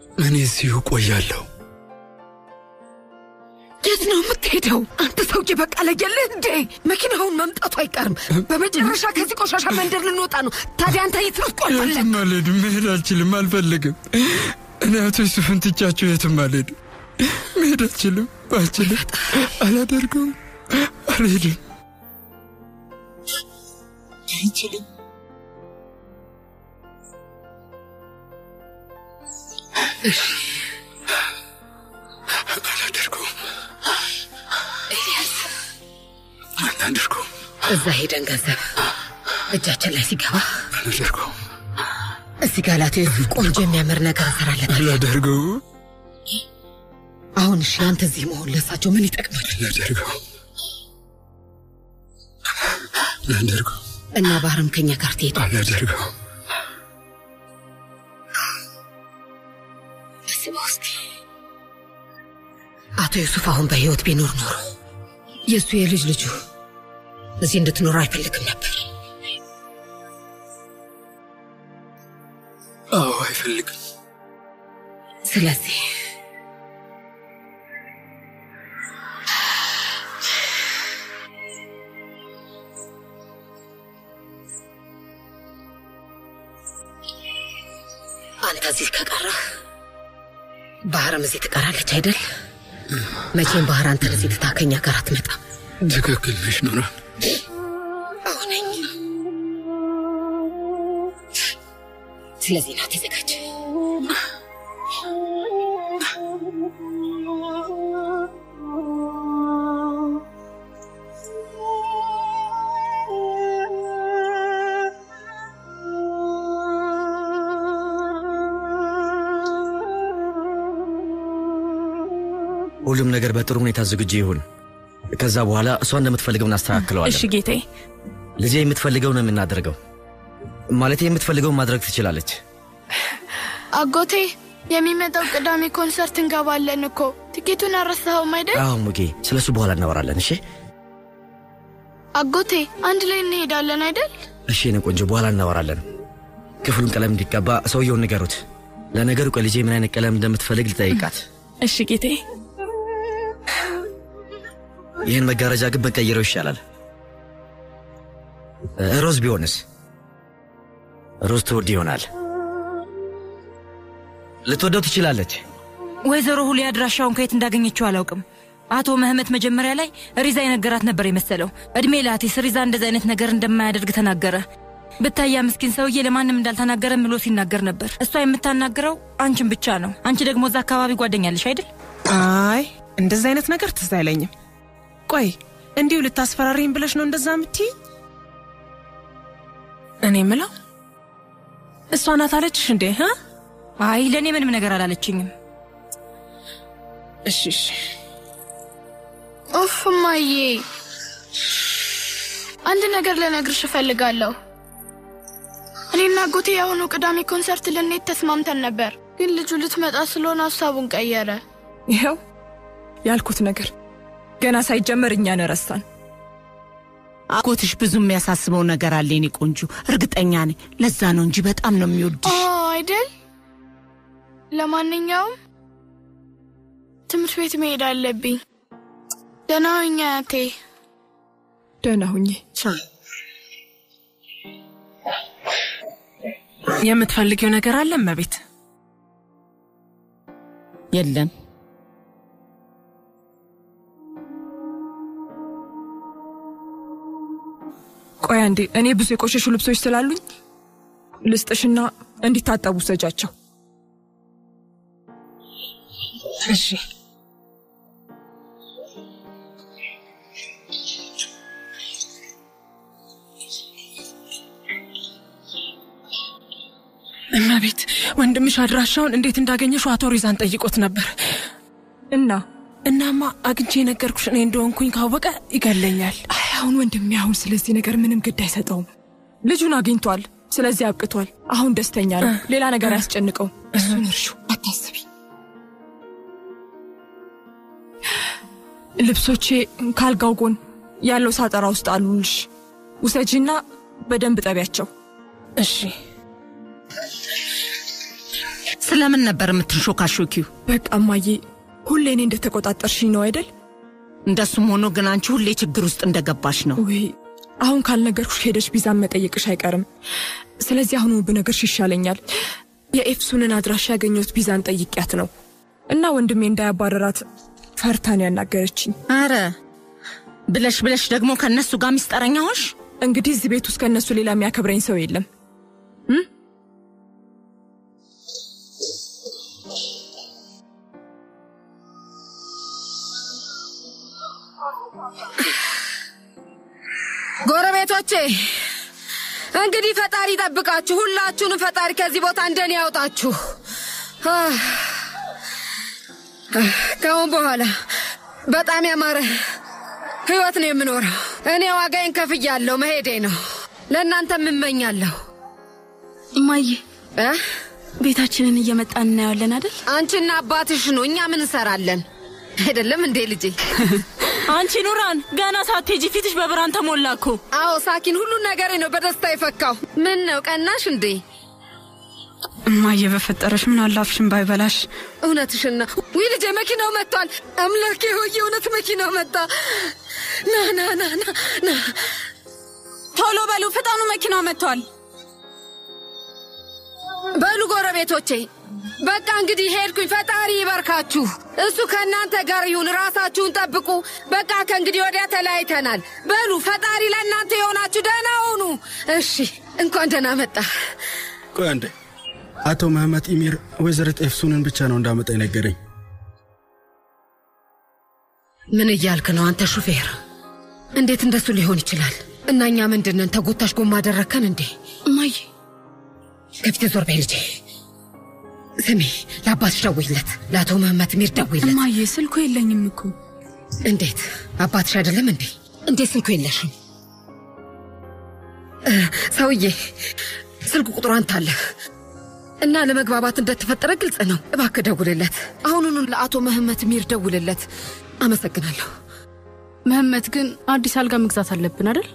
እኔ እዚሁ ቆያለሁ። የት ነው የምትሄደው? አንተ ሰውዬ በቃ ለየልህ እንዴ? መኪናውን መምጣቱ አይቀርም። በመጨረሻ ከዚህ ቆሻሻ መንደር ልንወጣ ነው። ታዲያ አንተ የት ነው ትቆያለህ? የትም አልሄድም። መሄድ አልችልም፣ አልፈልግም። እኔ አቶ ዩሱፍን ትቻቸው የትም አልሄድም። መሄድ አልችልም፣ አልችልም፣ አላደርገውም፣ አልሄድም። አልችልም። አላደርገውም፣ ኤልያስ አላደርገውም፣ እዛ ሄደን ገንዘብ እጃችን ላይ ሲገባ አላደርገውም፣ እዚህ ጋር ላቶ ዩሱፍ ቆንጆ የሚያምር ነገር እንሰራለታለን። አላደርገውም፣ አሁን እሺ፣ አንተ እዚህ መሆን ለሳቸው ምን ይጠቅማል? አላደርገውም፣ አላደርገውም፣ እና ባህርም ከኛ ጋር ትሄድ። አላደርገውም። አስበው እስኪ አቶ ዩሱፍ አሁን በህይወት ቢኖር ኖሮ የእሱ የልጅ ልጁ እዚህ እንድትኖር አይፈልግም ነበር። አዎ፣ አይፈልግም። ስለዚህ አንተ እዚህ ከቀረህ ባህርም እዚህ ትቀራለች አይደል? መቼም ባህር አንተን እዚህ ትታ ከኛ ጋር አትመጣም። ትክክል ነሽ ኑራን። አሁነኝ ስለዚህ ና ተዘጋጅ። ሁሉም ነገር በጥሩ ሁኔታ ዝግጁ ይሁን። ከዛ በኋላ እሷ እንደምትፈልገው እናስተካክለዋለን። እሺ ጌታዬ። ልጄ የምትፈልገው ነው የምናደርገው። ማለት የምትፈልገውን ማድረግ ትችላለች። አጎቴ የሚመጣው ቅዳሜ ኮንሰርት እንገባለን እኮ ትኬቱን አረሳኸውም አይደል? አዎ ሙጌ፣ ስለ እሱ በኋላ እናወራለን። እሺ አጎቴ አንድ ላይ እንሄዳለን አይደል? እሺ፣ የኔ ቆንጆ፣ በኋላ እናወራለን። ክፍሉን ቀለም እንዲቀባ ሰውየውን ንገሩት። ለነገሩ ቆይ ልጄ ምን አይነት ቀለም እንደምትፈልግ ልጠይቃት። እሺ ጌታዬ። ይህን መጋረጃ ግን በቀይረው ይሻላል። እ፣ ሮዝ ቢሆንስ? ሮዝ ትወድ ይሆናል። ልትወደው ትችላለች። ወይዘሮ ሁሌ አድራሻውን ከየት እንዳገኘችው አላውቅም። አቶ መህመት መጀመሪያ ላይ ሪዛ የነገራት ነበር የመሰለው። እድሜ ላቲስ ሪዛ እንደዚህ አይነት ነገር እንደማያደርግ ተናገረ። ብታያ ምስኪን ሰውዬ ለማንም እንዳልተናገረ ምሎ ሲናገር ነበር። እሷ የምታናግረው አንቺን ብቻ ነው። አንቺ ደግሞ እዛ አካባቢ ጓደኛለሽ አይደል? አይ እንደዚህ አይነት ነገር ትዝ አይለኝም። ቆይ እንዲሁ ልታስፈራሪኝ ብለሽ ነው እንደዛ የምትይ? እኔ ምለው እሷ ናት አለችሽ እንዴ? ሀ? አይ ለእኔ ምንም ነገር አላለችኝም። እሺ እሺ። ኡፍ እማዬ፣ አንድ ነገር ልነግርሽ እፈልጋለሁ። እኔና አጎቴ የአሁኑ ቅዳሜ ኮንሰርት ልንሄድ ተስማምተን ነበር፣ ግን ልጁ ልትመጣ ስለሆነ ሀሳቡን ቀየረ። ይኸው ያልኩት ነገር ገና ሳይጀመር እኛን ረሳን። አጎትሽ ብዙ የሚያሳስበው ነገር አለ የኔ ቆንጆ፣ እርግጠኛ ነኝ። ለዛ ነው እንጂ በጣም ነው የሚወድሽ። አዎ አይደል? ለማንኛውም ትምህርት ቤት መሄድ አለብኝ። ደህና ሁኚ አያቴ። ደህና ሁኚ። የምትፈልጊው ነገር አለ እመቤት? የለም ቆይ አንዴ፣ እኔ ብዙ የቆሸሹ ልብሶች ስላሉኝ ልስጥሽና እንዲታጠቡ ሰጃቸው። እሺ እመቤት፣ ወንድምሽ አድራሻውን እንዴት እንዳገኘሽው አቶ ሪዛን ጠይቆት ነበር እና እናማ አግኝቼ የነገርኩሽ እኔ እንደሆንኩኝ ካወቀ ይገለኛል። አይ አሁን ወንድሜ አሁን ስለዚህ ነገር ምንም ግድ አይሰጠውም። ልጁን አግኝቷል። ስለዚህ አብቅቷል። አሁን ደስተኛ ነው። ሌላ ነገር አያስጨንቀውም። እሱን እርሹ፣ አታስቢ። ልብሶቼ ካልጋው ጎን ያለው ሳጠራ ውስጥ አሉልሽ። ውሰጂና በደንብ ጠቢያቸው። እሺ ስለምን ነበር የምትንሾካሾኪው? በቃ እማዬ፣ ሁሌ እኔ እንደተቆጣጠርሽኝ ነው አይደል? እንደሱም ሆኖ ግን አንቺ ሁሌ ችግር ውስጥ እንደገባሽ ነው። ውይ አሁን ካልነገርኩሽ ሄደሽ ቢዛን መጠየቅሽ አይቀርም። ስለዚህ አሁኑ ብነግርሽ ይሻለኛል። የኤፍሱንን አድራሻ ያገኘሁት ቢዛን ጠይቂያት ነው እና ወንድሜ እንዳያባረራት ፈርታን ያናገረችኝ። አረ ብለሽ ብለሽ ደግሞ ከእነሱ ጋር ሚስጠረኛ ሆንሽ። እንግዲህ እዚህ ቤት ውስጥ ከእነሱ ሌላ የሚያከብረኝ ሰው የለም። ጎረቤቶቼ እንግዲህ ፈጣሪ ይጠብቃችሁ። ሁላችሁንም ፈጣሪ ከዚህ ቦታ እንደኔ ያውጣችሁ። አህ፣ አህ፣ ከአሁን በኋላ በጣም ያማረ ህይወት ነው የምኖረው። እኔ ዋጋዬን ከፍያለሁ፣ መሄዴ ነው። ለእናንተም እመኛለሁ። እማዬ እ? ቤታችንን እየመጣን እናየዋለን አይደል? አንቺና አባትሽ ነው። እኛ ምን እንሰራለን? አይደለም እንዴ ልጄ? አንቺ ኑራን ገና ሳትሄጂ ፊትሽ በብርሃን ተሞላ እኮ። አዎ ሳኪን፣ ሁሉን ነገሬ ነው በደስታ የፈካው። ምን ነው ቀናሽ እንዴ? እማዬ በፈጠረሽ ምን አላፍሽን ባይበላሽ። እውነትሽን ነው። ውይ ልጄ መኪናው መጥቷል። አምላኬ ሆይ የእውነት መኪናው መጣ። ና ና ና ና ና ቶሎ በሉ ፍጠኑ፣ መኪናው መጥቷል። በሉ ጎረቤቶቼ፣ በቃ እንግዲህ ሄድኩኝ። ፈጣሪ ይባርካችሁ። እሱ ከእናንተ ጋር ይሁን። ራሳችሁን ጠብቁ። በቃ ከእንግዲህ ወዲያ ተለያይተናል። በሉ ፈጣሪ ለእናንተ የሆናችሁ ደህና ሁኑ። እሺ፣ እንኳን ደህና መጣ። ቆይ አንዴ። አቶ መህመት ኢሚር ወይዘሪት ኤፍሱንን ብቻ ነው እንዳመጣ የነገረኝ። ምን እያልክ ነው አንተ ሹፌር? እንዴት እንደሱ ሊሆን ይችላል? እና እኛ ምንድነን? ተጎታሽ ጎማ አደረግከን እንዴ? እማዬ ከፊት ዞር በይ ልጄ። ስሚ፣ ለአባትሽ ደውይለት፣ ለአቶ መህመት ሚር ደውይለት። እማዬ ስልኩ የለኝም እኮ። እንዴት አባትሽ አይደለም እንዴ? እንዴት ስልኩ የለሽም? እ፣ ሰውዬ ስልክ ቁጥሩ አንተ አለህ እና ለመግባባት እንደተፈጠረ ግልጽ ነው። እባክህ ደውልለት፣ አሁኑኑ ለአቶ መህመት ሚር ደውልለት። አመሰግናለሁ። መህመት ግን አዲስ አልጋ መግዛት አለብን አይደል?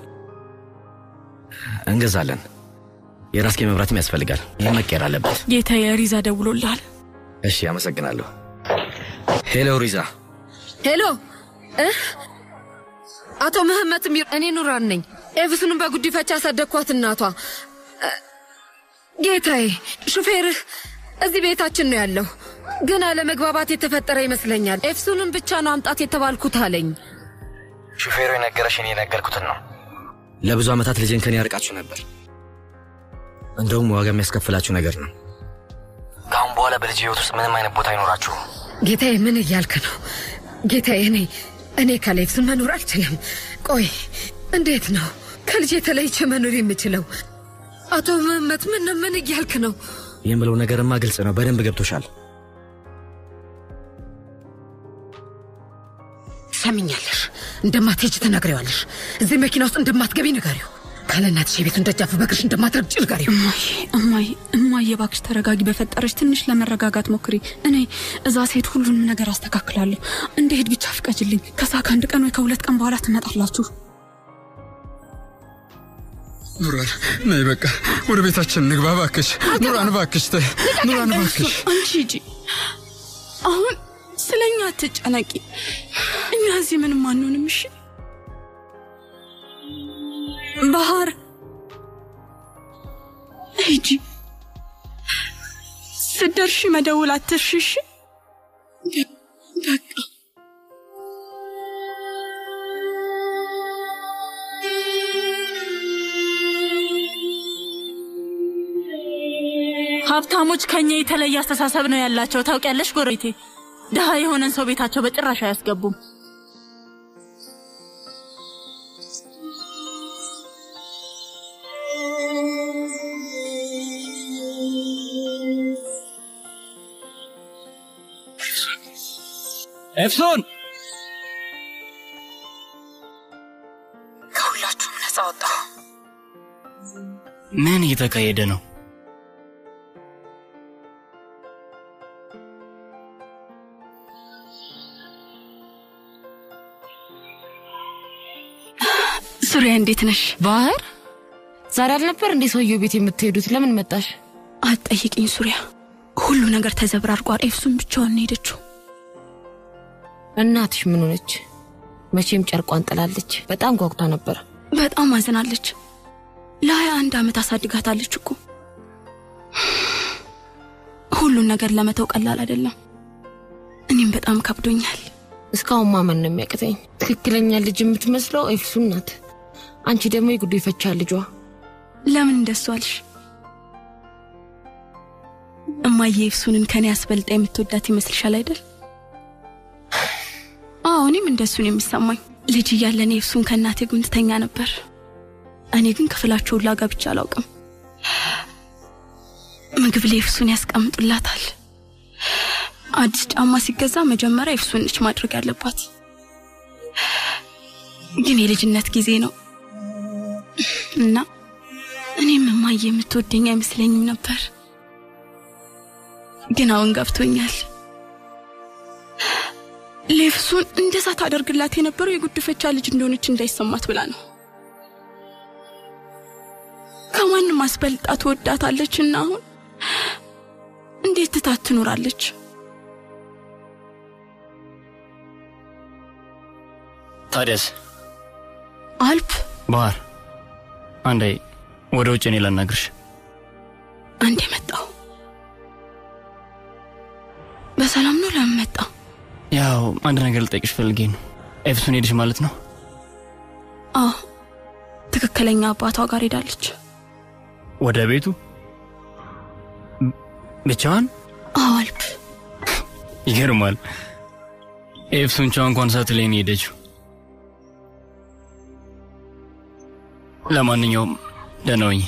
እንገዛለን። የራስጌ መብራትም ያስፈልጋል። ይህ መቀየር አለበት። ጌታዬ ሪዛ ደውሎልሃል። እሺ፣ አመሰግናለሁ። ሄሎ ሪዛ። ሄሎ እ? አቶ መህመት ሚር፣ እኔ ኑራን ነኝ። ኤፍሱንም በጉዲፈቻ ያሳደግኳት እናቷ። እ፣ ጌታዬ፣ ሹፌርህ እዚህ ቤታችን ነው ያለው፣ ግን አለመግባባት የተፈጠረ ይመስለኛል። ኤፍሱንም ብቻ ነው አምጣት የተባልኩት አለኝ። ሹፌሩ የነገረሽን የነገርኩትን ነው። ለብዙ ዓመታት ልጄን ከኔ ያርቃችሁ ነበር። እንደውም ዋጋ የሚያስከፍላችሁ ነገር ነው። ከአሁን በኋላ በልጅ ህይወት ውስጥ ምንም አይነት ቦታ አይኖራችሁ። ጌታዬ፣ ምን እያልክ ነው? ጌታዬ፣ እኔ እኔ ካለ ኤፍሱን መኖር አልችልም። ቆይ እንዴት ነው ከልጄ ተለይቼ መኖር የምችለው? አቶ መህመት ምን ምን እያልክ ነው? የምለው ነገርማ ግልጽ ነው። በደንብ ገብቶሻል። ትሰሚኛለሽ? እንደማትሄጂ ትነግሪዋለሽ። እዚህ መኪና ውስጥ እንደማትገቢ ንገሪው። ካለ እናትሽ የቤቱን ደጃፍ በእግርሽ እንደማትረግጭ ንገሪው። እማዬ እማዬ እማዬ እባክሽ ተረጋጊ። በፈጠረች ትንሽ ለመረጋጋት ሞክሪ። እኔ እዛ ሴት ሁሉንም ነገር አስተካክላለሁ። እንደሄድ ብቻ ፍቀጅልኝ። ከዛ ከአንድ ቀን ወይ ከሁለት ቀን በኋላ ትመጣላችሁ። ኑራን ነይ፣ በቃ ወደ ቤታችን ንግባ። እባክሽ ኑራን፣ እባክሽ ተይ፣ ኑራን፣ እባክሽ አንቺ ሂጂ። አሁን ስለ እኛ አትጨነቂ። እኛ እዚህ ምንም አንሆንም። እሺ ባህር ሂጂ። ስትደርሺ መደውል አትርሺ። እሺ በቃ ሀብታሞች ከኛ የተለየ አስተሳሰብ ነው ያላቸው። ታውቂያለሽ ጎረቤቴ፣ ድሃ የሆነን ሰው ቤታቸው በጭራሽ አያስገቡም። ኤፍሶን ከሁላችሁም ነፃ ወጣ። ምን እየተካሄደ ነው? ሱሪያ እንዴት ነሽ? ባህር ዛሬ አልነበር እንዴ ሰውየው ቤት የምትሄዱት? ለምን መጣሽ? አትጠይቅኝ ሱሪያ። ሁሉ ነገር ተዘብራርቋል። ኤፍሱን ብቻዋን ነው ሄደችው። እናትሽ ምን ሆነች? መቼም ጨርቋን ጥላለች። በጣም ጓጉታ ነበር። በጣም አዝናለች። ለሀያ አንድ ዓመት አሳድጋታለች እኮ። ሁሉን ነገር ለመተው ቀላል አይደለም። እኔም በጣም ከብዶኛል። እስካሁን ማመን ነው የሚያቅተኝ። ትክክለኛ ልጅ የምትመስለው ኤፍሱን ናት። አንቺ ደግሞ የጉዲፈቻ ልጇ። ለምን እንደሱ አልሽ? እማዬ ኤፍሱንን ከኔ አስበልጣ የምትወዳት ይመስልሻል አይደል? አዎ እኔም እንደሱን የሚሰማኝ ልጅ እያለን ኤፍሱን ከእናቴ ጎን ትተኛ ነበር። እኔ ግን ክፍላቸውን ላገብቼ አላውቅም። ምግብ ላይ ኤፍሱን ያስቀምጡላታል። አዲስ ጫማ ሲገዛ መጀመሪያ ኤፍሱን ነች ማድረግ ያለባት። ግን የልጅነት ጊዜ ነው እና እኔም እማዬ የምትወደኝ አይመስለኝም ነበር። ግን አሁን ገብቶኛል። ሌፍሱን እንደዛ ታደርግላት የነበረው የጉድፈቻ ልጅ እንደሆነች እንዳይሰማት ብላ ነው። ከማንም አስበልጣ ትወዳታለች እና አሁን እንዴት ትታት ትኖራለች? ታዲያስ አልፕ ባህር አንዴ ወደ ውጭ እኔ ላናግርሽ። አንዴ መጣው። በሰላም ነው? ለምን መጣ? ያው አንድ ነገር ልጠይቅሽ ፈልጌ ነው። ኤፍሱን ሄድሽ ማለት ነው? አዎ፣ ትክክለኛ አባቷ ጋር ሄዳለች። ወደ ቤቱ ብቻዋን? አዎ አልፕ። ይገርማል። ኤፍሱን ቻው እንኳን ሳትለኝ ነው የሄደችው። ለማንኛውም ደህና ሁኚ።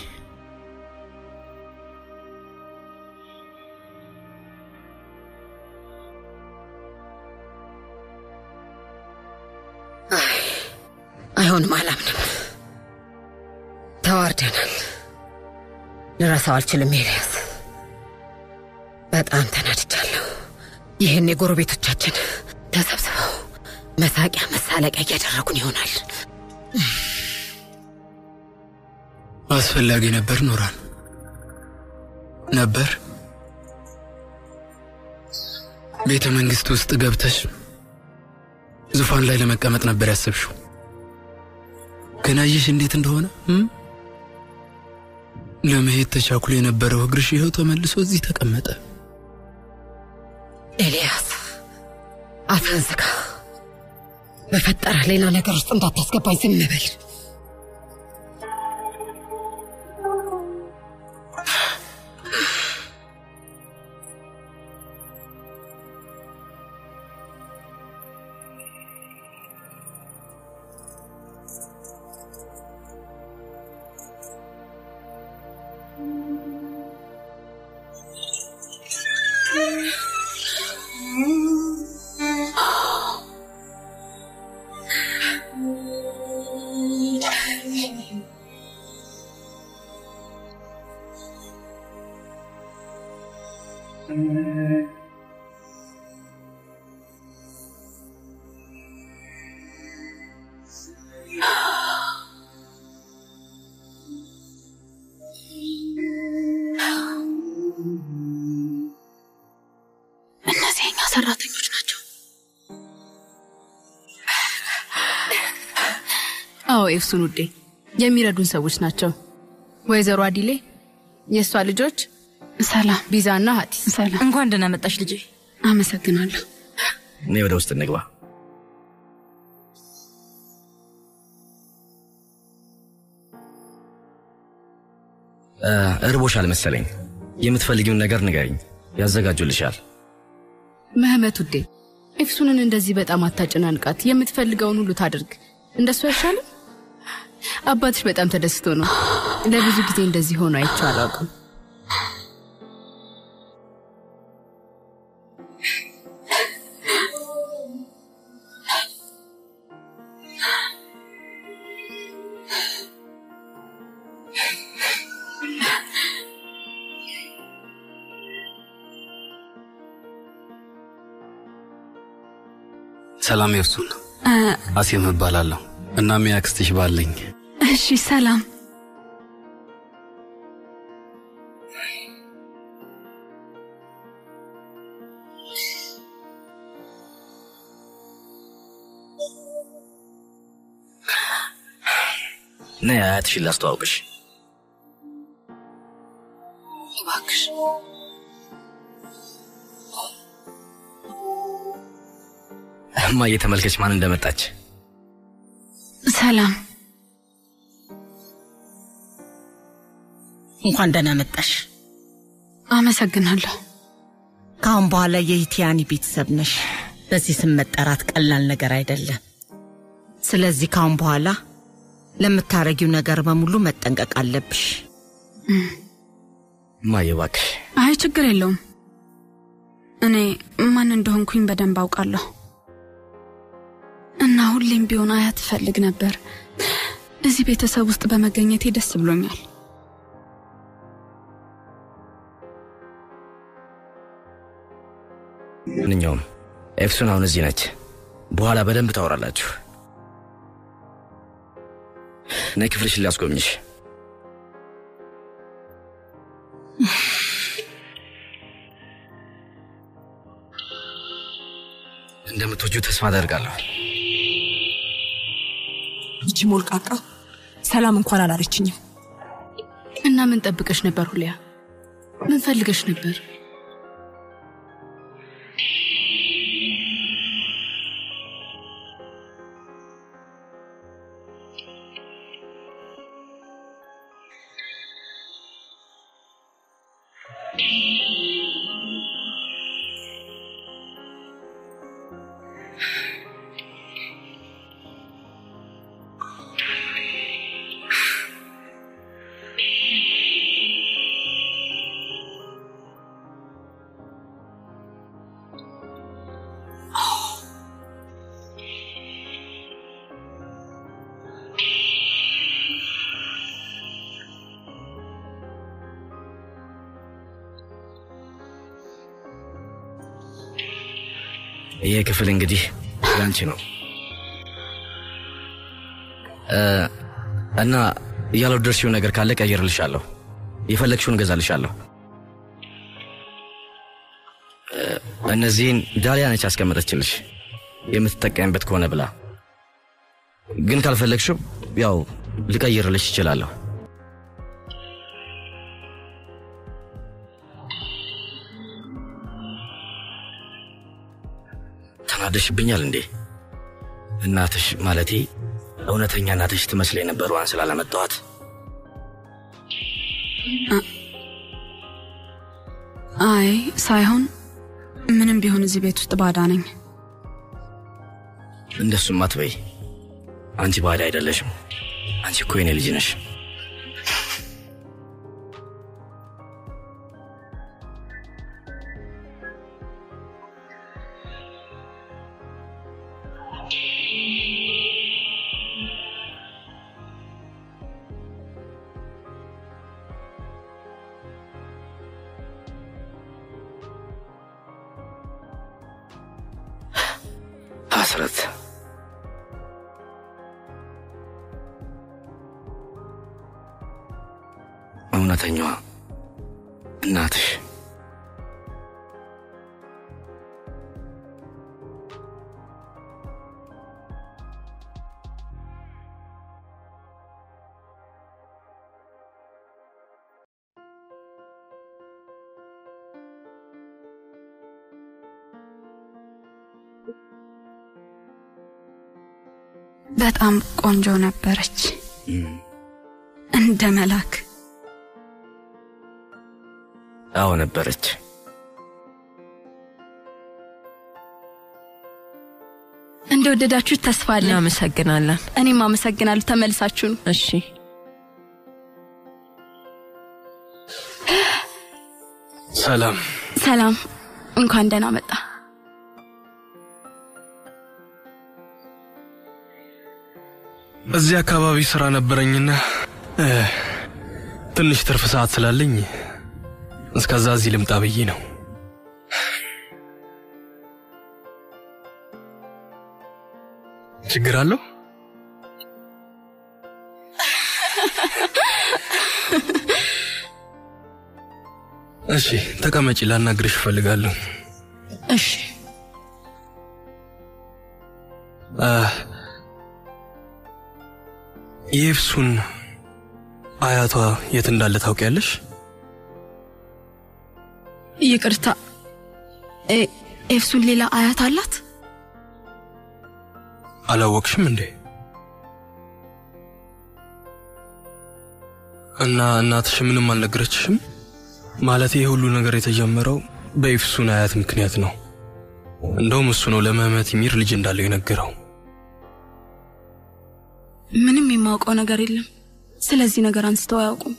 አይሆንም፣ አላምንም። ተዋርደናል። ልረሳው አልችልም ኤልያስ። በጣም ተናድጃለሁ። ይህን የጎረቤቶቻችን ተሰብስበው መሳቂያ መሳለቂያ እያደረጉን ይሆናል። አስፈላጊ ነበር ኑራን ነበር። ቤተ መንግስት ውስጥ ገብተሽ ዙፋን ላይ ለመቀመጥ ነበር ያሰብሽው። ግን አየሽ እንዴት እንደሆነ እም? ለመሄድ ተቻኩሎ የነበረው እግርሽ ይኸው ተመልሶ እዚህ ተቀመጠ። ኤልያስ አፍህን ዝጋ። በፈጠረ ሌላ ነገር ውስጥ እንዳታስገባኝ ዝም በል። እነዚህ የኛ ሰራተኞች ናቸው። አዎ ኤፍሱን ውዴ፣ የሚረዱን ሰዎች ናቸው። ወይዘሮ አዲሌ፣ የእሷ ልጆች ሰላም፣ ቢዛና ሀቲስ። ሰላም። እንኳን ደህና መጣሽ ልጄ። አመሰግናለሁ። እኔ ወደ ውስጥ እንግባ። እ፣ እርቦሻል መሰለኝ። የምትፈልጊውን ነገር ንገሪኝ፣ ያዘጋጁልሻል። ምህመት ውዴ፣ ኤፍሱንን እንደዚህ በጣም አታጨናንቃት። የምትፈልገውን ሁሉ ታድርግ። እንደሱ አይሻልም? አባትሽ በጣም ተደስቶ ነው። ለብዙ ጊዜ እንደዚህ ሆኖ አይቼው አላውቅም። ሰላም ኤፍሱን፣ እ፣ አሴም እባላለሁ። እናም የአክስትሽ ባለኝ እሺ፣ ሰላም። ነይ አያትሽን ላስተዋውቅሽ። እባክሽ እማዬ ተመልከች ማን እንደመጣች። ሰላም እንኳን ደህና መጣሽ። አመሰግናለሁ። ከአሁን በኋላ የኢቲያኒ ቤተሰብ ነሽ። በዚህ ስም መጠራት ቀላል ነገር አይደለም። ስለዚህ ከአሁን በኋላ ለምታረጊው ነገር በሙሉ መጠንቀቅ አለብሽ። እማዬ እባክሽ አይ ችግር የለውም። እኔ ማን እንደሆንኩኝ በደንብ አውቃለሁ እና ሁሌም ቢሆን አያት እፈልግ ነበር። እዚህ ቤተሰብ ውስጥ በመገኘቴ ደስ ብሎኛል። ማንኛውም ኤፍሱን አሁን እዚህ ነች። በኋላ በደንብ ታወራላችሁ። ነይ ክፍልሽን ላስጎብኝሽ። እንደምትወጁ ተስፋ አደርጋለሁ። ይቺ ሞልቃቃ ሰላም እንኳን አላለችኝም። እና ምን ጠብቀሽ ነበር ሁሊያ? ምን ፈልገሽ ነበር? ይህ ክፍል እንግዲህ ያንቺ ነው እ እና ያልወደድሽው ነገር ካለ ቀይርልሻለሁ። የፈለግሽውን እገዛልሻለሁ። እ እነዚህን ዳሊያ ነች ያስቀመጠችልሽ የምትጠቀምበት ከሆነ ብላ። ግን ካልፈለግሽው ያው ልቀይርልሽ እችላለሁ። ተናደሽብኛል እንዴ? እናትሽ ማለቴ እውነተኛ እናትሽ ትመስል የነበረዋን ስላለመጣኋት አይ ሳይሆን ምንም ቢሆን እዚህ ቤት ውስጥ ባዳ ነኝ። እንደሱም አትበይ። አንቺ ባዳ አይደለሽም። አንቺ እኮ የኔ ልጅ ነሽ። ሐስረት እውነተኛዋ እናትሽ በጣም ቆንጆ ነበረች፣ እንደ መላክ። አዎ ነበረች። እንደወደዳችሁ ተስፋ አለን። እናመሰግናለን። እኔም አመሰግናለሁ። ተመልሳችሁ ነው። እሺ ሰላም ሰላም፣ እንኳን ደህና መጣ። እዚህ አካባቢ ስራ ነበረኝና እ፣ ትንሽ ትርፍ ሰዓት ስላለኝ እስከዛ እዚህ ልምጣ ብዬ ነው። ችግር አለው? እሺ ተቀመጪ፣ ላናግርሽ እፈልጋለሁ። እሺ አ፣ የኤፍሱን አያቷ የት እንዳለ ታውቂያለሽ? ይቅርታ፣ ኤ- ኤፍሱን ሌላ አያት አላት? አላወቅሽም እንዴ? እና እናትሽ ምንም አልነገረችሽም? ማለት ይህ ሁሉ ነገር የተጀመረው በኤፍሱን አያት ምክንያት ነው። እንደውም እሱ ነው ለመህመት ሚር ልጅ እንዳለው የነገረው። ምንም የማውቀው ነገር የለም። ስለዚህ ነገር አንስተው አያውቁም።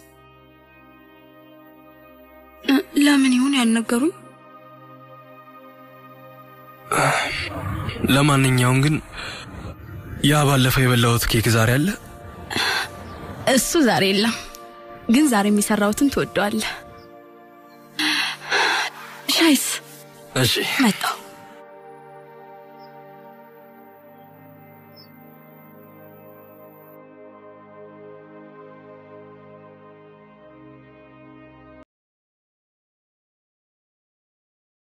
እ፣ ለምን ይሁን ያልነገሩኝ? ለማንኛውም ግን ያ ባለፈው የበላሁት ኬክ ዛሬ አለ። እሱ ዛሬ የለም፣ ግን ዛሬ የሚሰራውትን ትወደዋለህ። ሻይስ እሺ መጣው